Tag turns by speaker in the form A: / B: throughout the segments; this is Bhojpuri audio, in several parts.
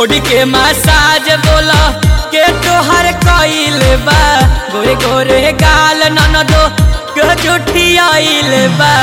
A: बॉडी के मसाज बोला के तोहर कइल बा गोरे गोरे गाल ननदो के जुठी आइल बा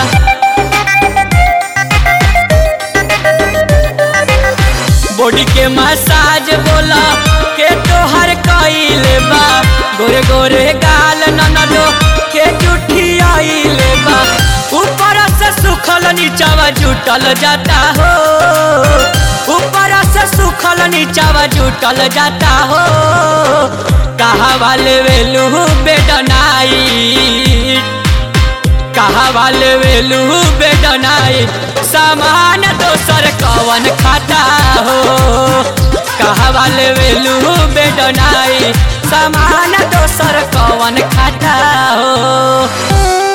A: बॉडी के मसाज बोला के तोहर कइल बा गोरे गोरे गाल ननदो के जुठी आइल बा ऊपर से सुखल नीचावा जुटल जाता हो ऊपर से सुखल नीचावा जुटल जाता हो कहा वाले वेलू बेडनाई कहा वाले वेलू बेडनाई सामान दोसर कवन खाता हो कहा वाले वेलू बेडनाई सामान दोसर कवन खाता हो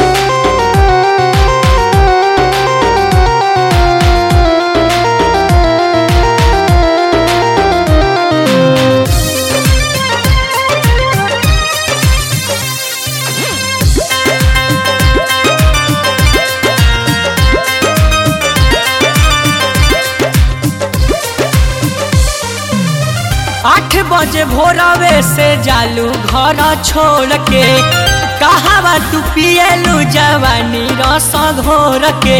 A: आठ बजे भोरवे से जालू घर छोड़ के कहावा तू पियलू जवानी रस घोर के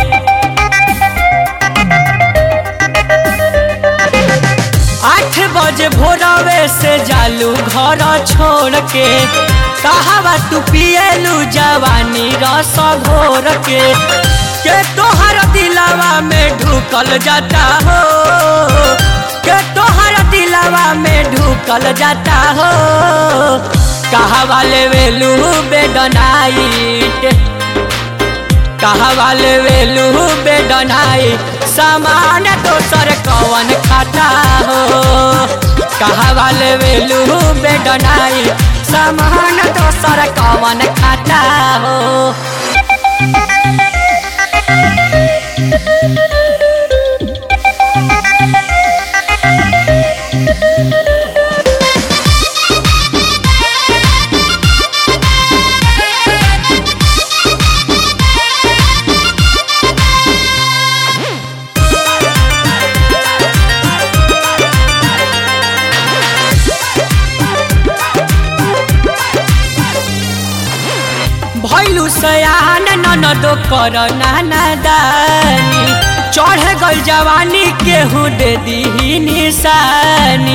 A: आठ बजे भोरवे से जालू घर छोड़ के कहावा तू पियलू जवानी रस घोर के के तोहर दिलावा में ढुकल जाता हो के तोहर दिलावा में ढुकल जाता हो कहा वाले वेलू बेडनाइट कहा वाले वेलू बेडनाइट सामान दोसर कवन खाता हो कहा वाले वेलू बेडनाइट सामान दोसर कवन खाता हो भैलू सयान ननदो कर नाना दानी चढ़ गल जवानी केहू दे दी निशानी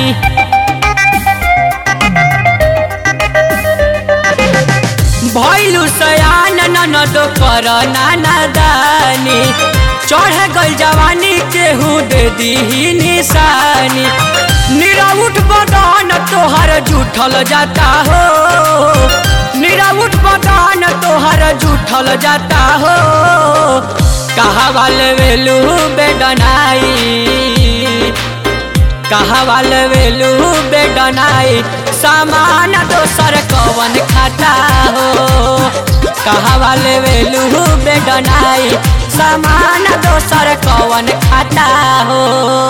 A: भैलू सयान ननदो कर नाना दानी चढ़ गल जवानी केहू दे दी निशानी निराउट बदन तोहर जूठल जाता हो निराउट बदन तोहर जूठल जाता हो कहा वाले वेलू बेडनाई कहा वाले वेलू बेडनाई सामान दोसर कवन खाता हो कहा वाले वेलू बेडनाई सामान दोसर कवन खाता हो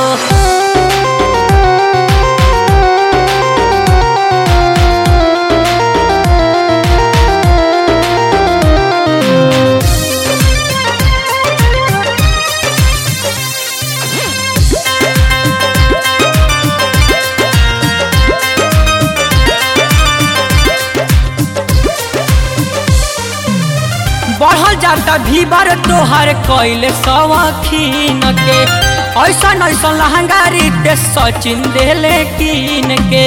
A: बढ़ल जाता भीबर तोहर कैल सवखीन के ऐसा ऐसा लहंगा रीते सचिन देले कीन के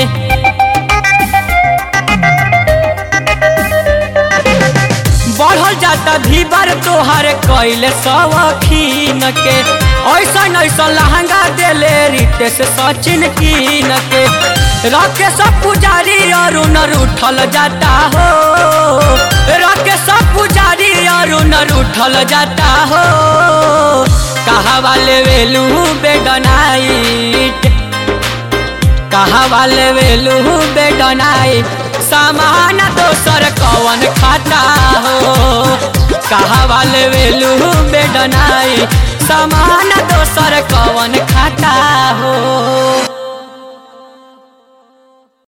A: बढ़ल जाता भीबर तोहर कैल सवखीन के ऐसा ऐसा लहंगा देले रीते से सचिन कीन के रखे सब पुजारी अरुण उठल जाता हो रखे सब पुजारी अरुण उठल जाता हो कहा वाले वेलू बेडनाइट कहा वाले वेलू बेडनाइट सामान दोसर कवन खाता हो कहा वाले वेलू बेडनाइट सामान दोसर कवन खाता हो